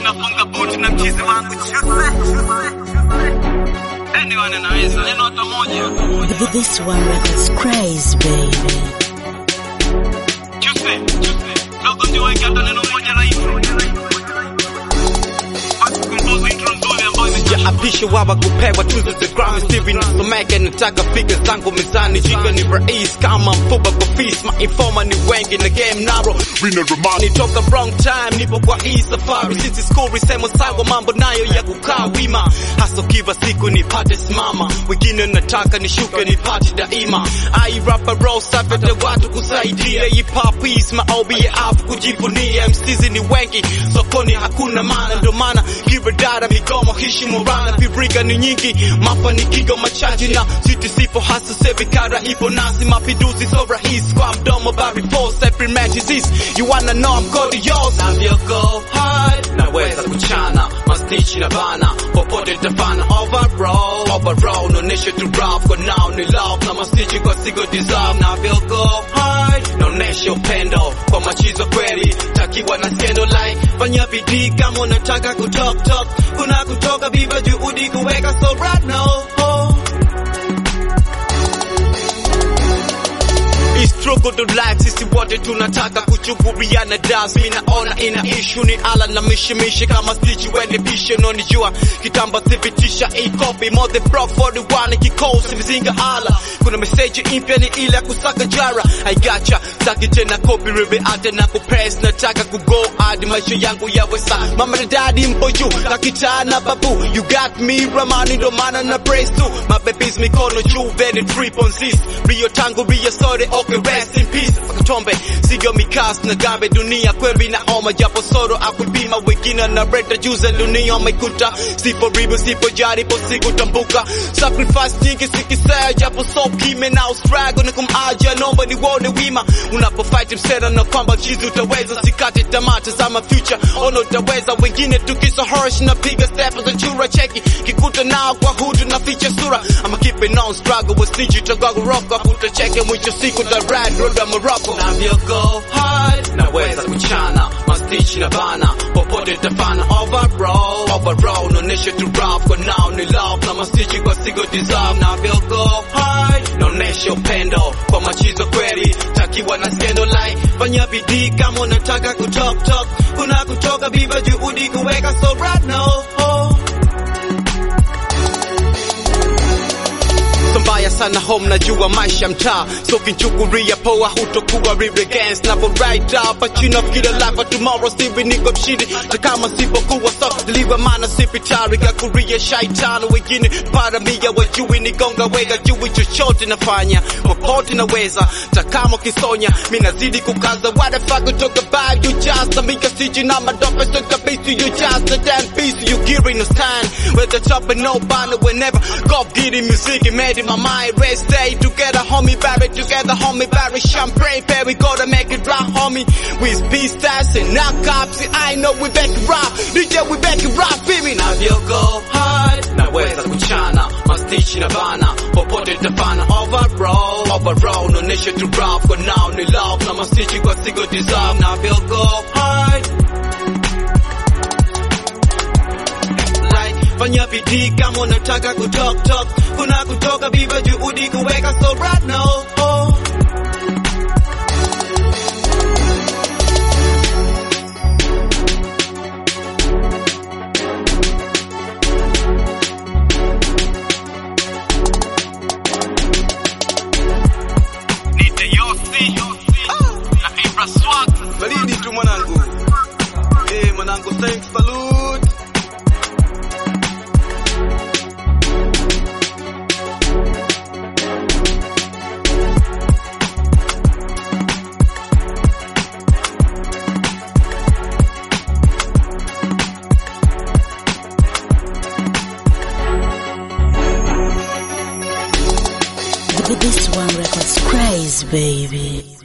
nafunga buti na mchizi wangu chuse anyone anaweza neno hata moja This one records crazy, baby. chuse chuse dogo ndio weke hata neno moja la intro basi kumpoza intro nzuri ambayo Sijaapisha wawa kupewa tuzo za Grammy Stevie nisomeke nataka fika zangu mezani jika ni rais kama mfuba kwa fees mainforma ni wengi na game narrow nitoka wrong time nipo kwa hii safari sisi skuri sema sawa mambo nayo ya kukaa wima hasa kiva siku nipate simama wengine nataka nishuke nipate daima ai rapa roll safete watu kusaidia hip hop is maobi ya afu kujivunia MCs ni wengi sokoni hakuna maana ndo maana kiradara migomo heshima rana pirika ni nyingi mafanikio machache na siti sipo hasa serikara ipo nasi mapinduzi so rahisi kwa mdomo bari force every match is this you wanna know I'm good yours navyo go hard naweza kuchana mastichi na bana popote tafana overall overall nonesha tu rough kwa now ni love na mastichi kwa sigo deserve navyo go hard naonesha upendo kwa machizo kweli takiwa na skendo like fanya bidii kama unataka kutok tok kuna kutoka viva juhudi kuweka so right now oh. It's struggle to life, sisi wote tunataka kuchukuliana das. Mimi naona ina issue ni ala na mishimishi kama stitch wende pishe unanijua kitamba thibitisha a copy more the pro 41 kikosi mzinga ala kuna message impya ni ile ya kusaka jara I gotcha saki tena copy ribe ate na kupress nataka kugo hadi maisha yangu yawe sa mama na daddy mpo juu kakitana babu you got me ramani ndo maana na praise tu my babies mikono juu very trip on this Rio tangu Rio sote okay rest in peace Akatombe sigo mikas na gambe dunia kweli na oma japo soro akuipima wengine na reta juze dunia umekuta sipo ribu sipo jari po siku tambuka sacrifice nyingi sikisea japo so kime na ustrago na kumaja nomba ni wone wima unapo fight msera na kwamba chizi utaweza sikate tamaa tazama future ono utaweza wengine tukiso horish na piga step za chura cheki kikuta nao kwa hudu na ficha sura ama keep it on struggle with stage utagago rock up utacheke mwisho siku ta ride road ya Morocco navyo go hard naweza kuchana mastichi na bana popote tafana overall overall nonesha tu rough kwa now ni love na mastichi kwa sigo deserve navyo go hard naonesha upendo kwa machizo kweli takiwa na skendo like fanya bidii kama unataka kutok tok kuna kutoka viva juhudi kuweka so right now oh. So mbaya sana home najua maisha mtaa so kinchukuria poa hutokuwa real against na right up but you know kila life tomorrow still niko mshindi na kama sipokuwa so deliver maana sipitari ya kuria shaitani wengine para mia wajui nigonga wega juu chochote nafanya popote naweza takamo kisonya mi nazidi kukaza what the fuck you talk about you just a mika siji na madope so kabisi you just a damn piece you gearing no stand with the top and no banner whenever God getting music it made in my mind rest stay together homie barry together homie barry champagne pair we gotta make it rock homie with peace stats and knock ups I know we back it rock DJ we back it rock feel me now you go hard naweza kuchana mastichi na bana popote tafana overall overall nonesha tu rough kwa now ni love na mastichi kwa sigo deserve now you go hard like fanya bidii kama unataka kutok tok kuna kutoka viva juhudi kuweka so right now oh. Nite Yossi na Ibra Swag baridi tu mwanangu eh mwanangu thanks salute This one records crazy, baby.